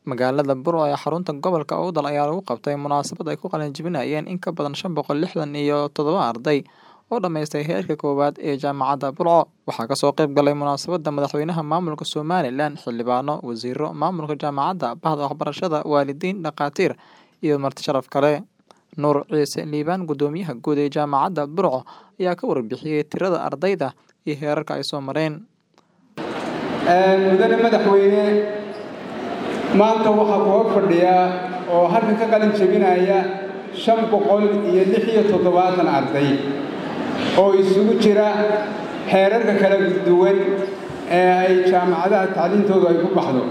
Magaalada Burco ee xarunta gobolka Awdal ayaa lagu qabtay munaasabad ay ku qalin jebinayeen in ka badan shan boqol lixdan iyo toddoba arday oo dhammaystay heerka koowaad ee Jaamacadda Burco. Waxaa ka soo qayb galay munaasabadda madaxweynaha maamulka Somalilan, xildhibaano, wasiirro, maamulka jaamacadda, bahda waxbarashada, waalidiin, dhakhaatiir iyo marti sharaf kale. Nuur Ciise Liibaan, guddoomiyaha guud ee Jaamacadda Burco, ayaa ka warbixiyay tirada ardayda iyo heerarka ay soo mareen. mudane madaxweyne maanta waxaa ku hor fadhiya oo halkan ka qalin jebinaya shan boqol iyo lix iyo toddobaatan arday oo isugu jira xeerarka kala duwan ee ay jaamacadaha tacliintoodu ay ku baxdo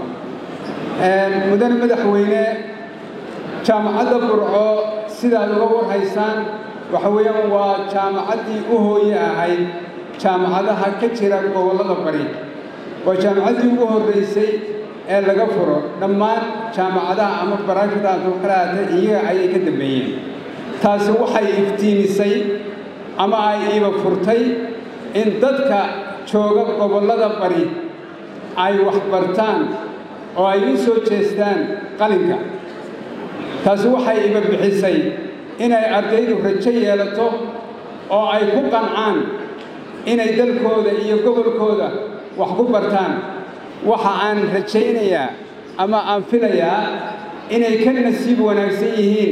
mudane madaxweyne jaamacadda burco sidaad uga warhaysaan waxa weeyaan waa jaamacaddii u hooye ahayd jaamacadaha ka jira gobollada bari waa jaamacaddii ugu horraysay ee laga furo dhammaan jaamacadaha ama baraafidaaso kalaata iyaga ayay ka dambeeyeen taasi waxay iftiimisay ama ay iiba furtay in dadka jooga gobollada bari ay waxbartaan oo ay u soo jeestaan qalinka taasi waxay iba bixisay inay ardaydu rajo yeelato oo ay ku qancaan inay dalkooda iyo gobolkooda wax ku bartaan waxa aan rajaynayaa ama aan filayaa inay ka nasiib wanaagsan yihiin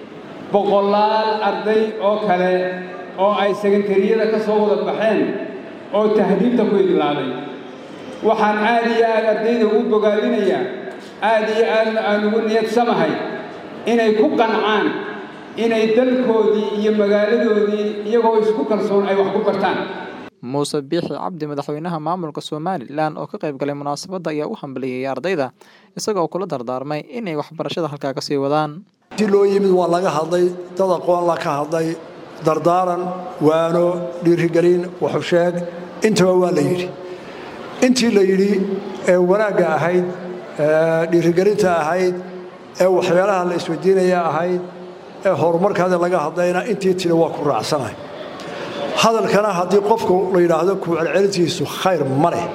boqolaal arday oo kale oo ay sekantariyada ka soo wada baxeen oo tahriibta ku idlaaday waxaan aad iyo aad ardayda ugu bogaadinayaa aad iyo aadna aan ugu niyadsamahay inay ku qancaan inay dalkoodii iyo magaaladoodii iyagoo isku kalsoon ay wax ku bartaan muuse biixi cabdi madaxweynaha maamulka somalilan oo ka qayb galay munaasabadda ayaa u hambaliyey ardayda isagoo kula dardaarmay inay waxbarashada halkaa ka sii wadaan si loo yimid waa laga hadlay dad aqoon la ka hadlay dardaaran waano dhiirigelin waxusheeg intaba waa la yidhi intii la yidhi ee wanaagga ahayd dhiirigelinta ahayd ee waxyaalaha la isweydiinaya ahayd ee horumarkaada laga hadlayna intii tiri waa ku raacsanahay hadalkana haddii qofku la yidhaahdo ku celcelintiisu khayr ma leh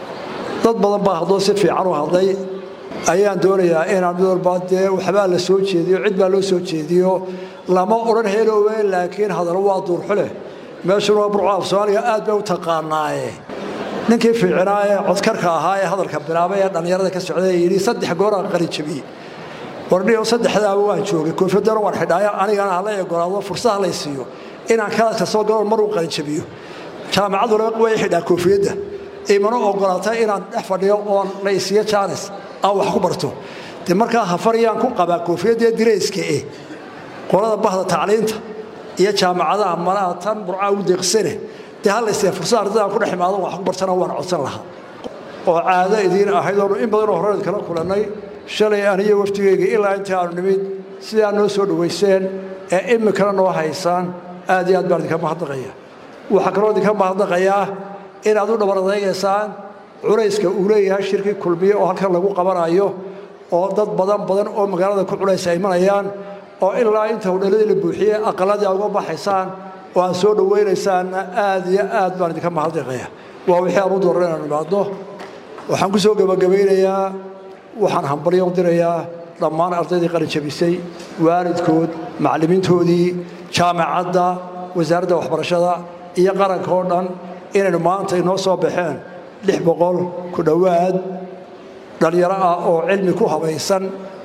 dad badan baa haddoo si fiican u hadlay ayaan doonayaa inaan mid walba dee waxbaa la soo jeediyo cid baa loo soo jeediyo lama odhan heeloowe laakiin hadallo waa duurxuleh meeshuna waa burco af soomaaliga aad bay u taqaanaaye ninkii fiicinaa ee codkarka ahaa ee hadalka bilaabay ee dhallinyarada ka socday yidhi saddex gooraa qalin jabiyey wardhiyo saddexdaaba waan joogay koofiyadana waan xidhaayo anigana hala egolaado fursada lay siiyo inaan kalaadka soo galo mar uu qalin jabiyo jaamacaduna way xidhaa koofiyadda imana ogolaatay inaan dhex fadhiyo oon la isiiyo jaanis aan wax ku barto de markaa hafaryaan ku qabaa koofiyaddaee dirayska eh qolada bahda tacliinta iyo jaamacadaha malaha tan burcaa ugu deeqsane dee halaysiiya fursada ardada aan ku dhex imaado wax ku bartana waan codsan lahaa oo caado idiin ahayd oonu in badanoo horeed kala kulannay shalay aniyo waftigayga ilaa intii aanu nimid sidaa noo soo dhowayseen ee imikana noo haysaan aad iyo aad baan idinka mahadnaqaya waxaa kaloo idinka mahadnaqayaa inaad u dhabaradaegaysaan culayska uu leeyahay shirkii kulmiye oo halkan lagu qabanayo oo dad badan badan oo magaalada ku culaysa ay imanayaan oo ilaa inta hudheladii la buuxiyey aqaladii aad uga baxaysaan oo aad soo dhowaynaysaanna aad iyo aad baan idinka mahadnaqaya waa wixii aan u dooran inaan imaadno waxaan ku soo gebagabaynayaa waxaan hambalyo u dirayaa dhammaan ardaydii qalin jabisay waalidkood macallimiintoodii jaamacadda wasaaradda waxbarashada iyo qaranka oo dhan inaynu maanta inoo soo baxeen lix boqol ku dhowaad dhallinyaro ah oo cilmi ku habaysan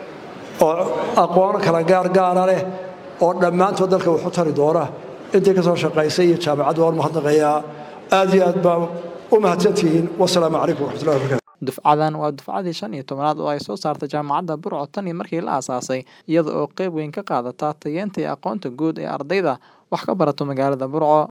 oo aqoon kala gaargaara leh oo dhammaantood dalka waxu tari doona intii ka soo shaqaysay iyo jaamacaddu waan mahadnaqayaa aad iyo aad baa u mahadsantihiin wasalaamu calaykum waraxmatullahi wabarakatu dufcadan waa dufcadii shan iyo tobanaad oo ay soo saartay jaamacadda burco tan iyo markii la aasaasay iyada oo qayb weyn ka qaadata tayeenta iyo aqoonta guud ee ardayda wax ka barato magaalada burco